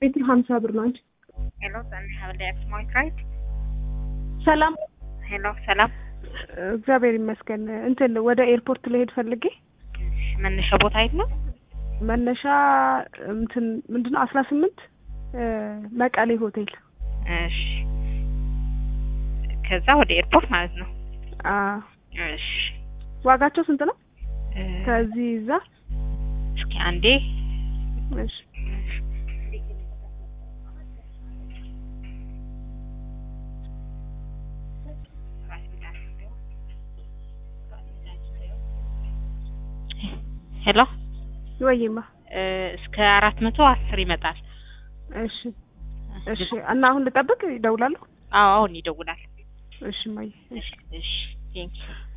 ሜትር ሀምሳ ብር ነው አንቺ ሄሎ ሰኒ ሀብለ ስማይት ራይት ሰላም ሄሎ ሰላም እግዚአብሔር ይመስገን እንትን ወደ ኤርፖርት ልሄድ ፈልጌ መነሻ ቦታ የለም መነሻ እንትን ምንድነው አስራ ስምንት መቀሌ ሆቴል እሺ ከዛ ወደ ኤርፖርት ማለት ነው አ እሺ ዋጋቸው ስንት ነው እ፣ ከዚህ እዛ እስኪ አንዴ እሺ ሄሎ ወይማ እ፣ እስከ አራት መቶ አስር ይመጣል እሺ እሺ እና አሁን ልጠብቅ ይደውላሉ አዎ አሁን ይደውላል እሺ ማየ እሺ እሺ ቴንኪው